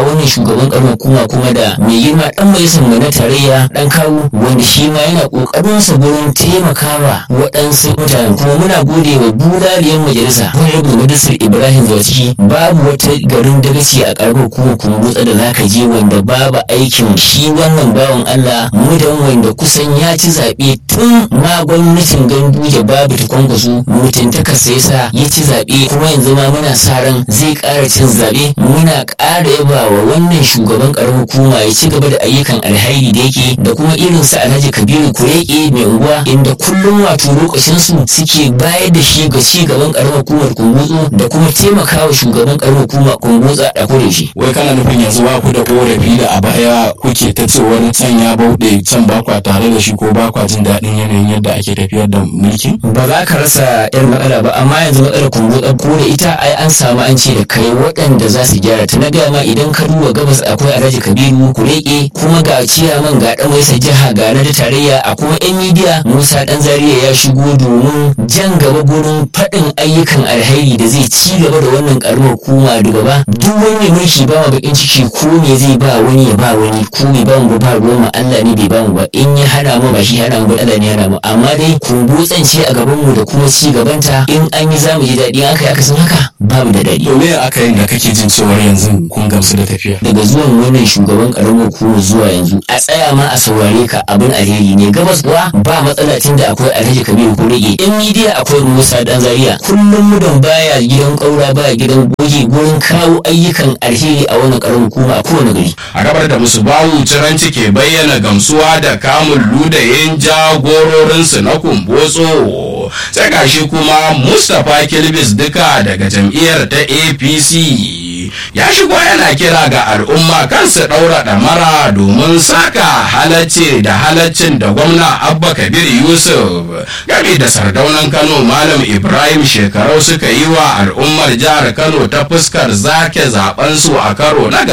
wannan shugaban karamar hukuma kuma da mai girma dan majalisar mu na tarayya dan kawu wanda shi ma yana kokarin sa gurin taimakawa waɗansu mutanen kuma muna gode wa bulaliyar majalisa wani rabu majalisar ibrahim zawaciki babu wata garin dagaci a karamar hukumar kumbutsa da zaka je wanda babu aikin shi wannan bawan allah mudan wanda kusan ya ci zaɓe tun ma gwamnatin ganduje babu ta kwankwaso mutuntaka sai sa ya ci zaɓe kuma yanzu ma muna sa ran zai ƙara cin zaɓe muna ƙara yaba wa wannan shugaban ƙaramar hukuma ya ci gaba da ayyukan alhairi da yake da kuma irin su alhaji kabiru kureke mai unguwa inda kullum wato lokacin su suke bayar da shi ga ci gaban ƙaramar hukumar kumbutsu da kuma taimakawa shugaban ƙaramar hukuma kumbutsa a kore shi. wai kana nufin yanzu ba ku da korafi da a baya kuke ta cewar can ya bauɗe can ba kwa tare da shi ko ba kwa jin daɗin yanayin yadda ake tafiyar da mulkin ba za ka rasa yar matsala ba amma yanzu matsalar kumbutsa ko da ita ai an samu an ce da kai waɗanda za su gyara ta na gaya ma idan ka duba gabas akwai alhaji kabiru kureke kuma ga ciyaman ga ɗan waisa jiha ga na da tarayya a kuma yan midiya musa ɗan zaria ya shigo domin jan gaba gurin faɗin ayyukan alheri da zai ci gaba da wannan ƙaramar hukuma da gaba duk wani mai mulki ba ma bakin ciki ko me zai ba wani ya ba wani ko me ba mu ba ruwan mu Allah ne bai ba mu ba in ya hana mu ba shi hana mu ba Allah ne hana mu amma dai kumbutsan ce a gaban mu da kuma ci gabanta in an yi zamu ji daɗi aka yi aka san haka babu da daɗi to me aka yi da kake jin cewar yanzu kun gamsu da tafiya daga zuwan wannan shugaban karamar hukumar zuwa yanzu a tsaya ma a saurare ka abin alheri ne gabas kuwa ba matsala tun da akwai alhaji kabiru ko rage in midiya akwai musa dan zaria kullum mudan baya gidan kaura baya gidan goge gurin kawo ayyukan alheri a wannan karamar hukuma a kowane gari a gabar da musu bawu ciranci ke bayyana gamsuwa da kamun ludayin jagororinsu na kumbotso sai gashi kuma mustapha kilbis duka daga jam'iyyar ta apc ya shigo yana kira ga al'umma kansu ɗaura ɗamara domin saka halacci da halaccin da gwamna abba kabir yusuf game da sardaunan kano malam ibrahim shekarau suka yi wa al'ummar jihar kano ta fuskar zake zabensu a karo na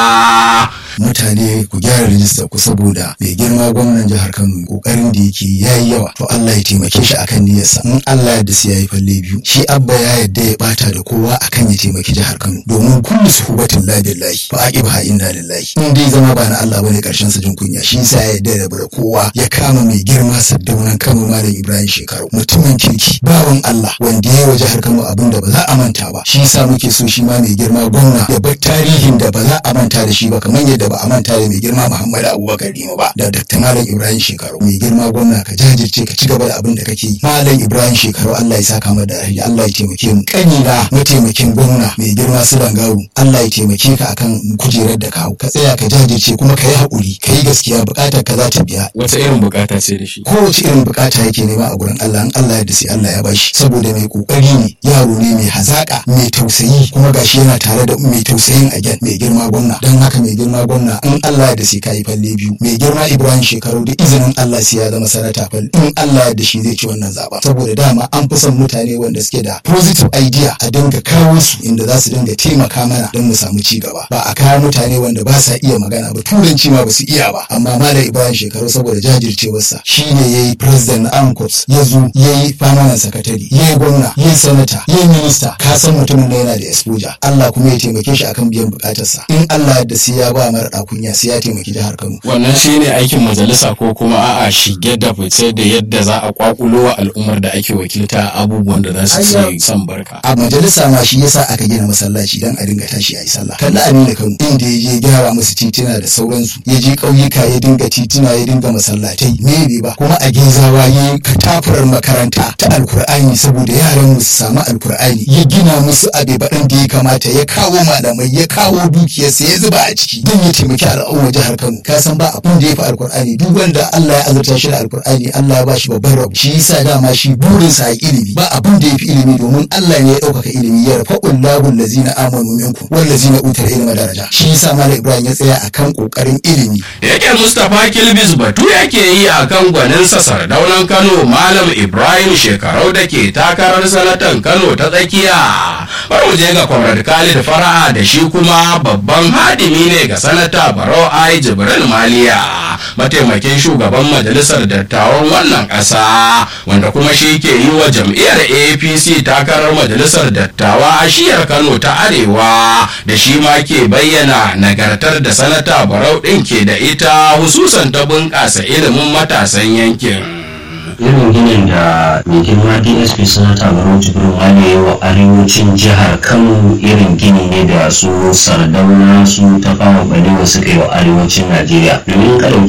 gaba mutane ku gyara rijista ku saboda mai girma gwamnan jihar Kano kokarin da yake yayi yawa to Allah ya taimake shi akan niyyarsa in Allah ya dasa yayi falle biyu shi abba ya yadda ya bata da kowa akan ya taimaki jihar Kano domin kullu suhubatin la billahi fa aqiba inna lillahi in dai zama ba na Allah bane karshen sa jin kunya shi yasa ya yadda da kowa ya kama mai girma saddaunan Kano malam Ibrahim Shekaru mutumin kirki bawan Allah wanda ya yi wa jihar Kano abin da ba za a manta ba shi yasa muke so shi ma mai girma gwamna ya bar tarihin da ba za a manta da shi ba kamar yadda ba a manta da mai girma Muhammad Abubakar Rima ba da Dr. Malam Ibrahim Shekaru mai girma gwamna ka jajirce ka ci gaba da abin da kake yi Malam Ibrahim Shekaru Allah ya saka mu da rahiyya Allah ya taimake mu kanina mataimakin gwamna mai girma Sulan Garu Allah ya taimake ka akan kujerar da kawo ka tsaya ka jajirce kuma ka yi haƙuri ka yi gaskiya buƙatar ka za ta biya wata irin bukata ce da shi kowace irin bukata yake nema a gurin Allah in Allah ya da sai Allah ya bashi saboda mai kokari ne yaro ne mai hazaka mai tausayi kuma gashi yana tare da mai tausayin a mai girma gwamna don haka mai girma gwamna in Allah ya da sai kai falle biyu mai girma Ibrahim shekaru da izinin Allah sai ya zama sanata fal in Allah ya da shi zai ci wannan zaba saboda dama an fi son mutane wanda suke da positive idea a dinga kawo su inda za su dinga taimaka mana don mu samu ci gaba ba a kawo mutane wanda ba sa iya magana ba turanci ma ba su iya ba amma malam Ibrahim shekaru saboda jajircewarsa shine yayi president na ANCOPS ya zo yayi permanent secretary yayi gwamna yayi sanata yayi minista ka san mutumin da yana da exposure Allah kuma ya taimake shi akan biyan bukatarsa in Allah ya da sai ya ba mara kunya sai ya taimaki jihar Kano wannan shine aikin majalisa ko kuma a'a shige da fice da yadda za a kwakulo wa al'ummar da ake wakilta abubuwan da za su ce san barka a majalisa ma shi yasa aka gina masallaci dan a dinga tashi a yi sallah kalla Aminu Kano inda ya je gyara musu tituna da sauransu ya je ƙauyuka ya dinga tituna ya dinga masallatai me bai ba kuma a gezawa ya yi katafurar makaranta ta alkur'ani saboda yaran mu su samu alkur'ani ya gina musu abe baɗan da ya kamata ya kawo malamai ya kawo dukiyarsa ya zuba a ciki don ya taimaki al'ummar jihar Kano ka san ba abin da ya fi alkur'ani duk wanda Allah ya azurta shi da alkur'ani Allah ya bashi babban rabu shi yasa dama shi burinsa a ilimi ba abin da ya fi ilimi domin Allah ne ya ɗaukaka ilimi ya rafa ullahu lazina amanu minkum wal lazina utul ilma daraja shi yasa malam Ibrahim ya tsaya akan kokarin ilimi yake Mustapha Kilbis batu yake yi akan gwaninsa sardaunan Kano Malam Ibrahim shekarau da ke takarar sanatan Kano ta tsakiya bari mu je ga Comrade Khalid Fara'a da shi kuma babban hadimi ne ga sanatan sanata barau ai jibrin maliya mataimakin shugaban majalisar dattawan wannan ƙasa wanda kuma shi ke yi wa jam'iyyar apc takarar majalisar dattawa a shiyar kano ta arewa da shi ma ke bayyana nagartar da sanata barau ɗin ke da ita hususan ta bunƙasa ilimin matasan yankin. irin ginin da mai girma dsp sanata barau jibrin wani ya wa arewacin jihar kano irin gini ne da su sardauna su ta fama balewa suka yi wa arewacin najeriya domin ka ɗauki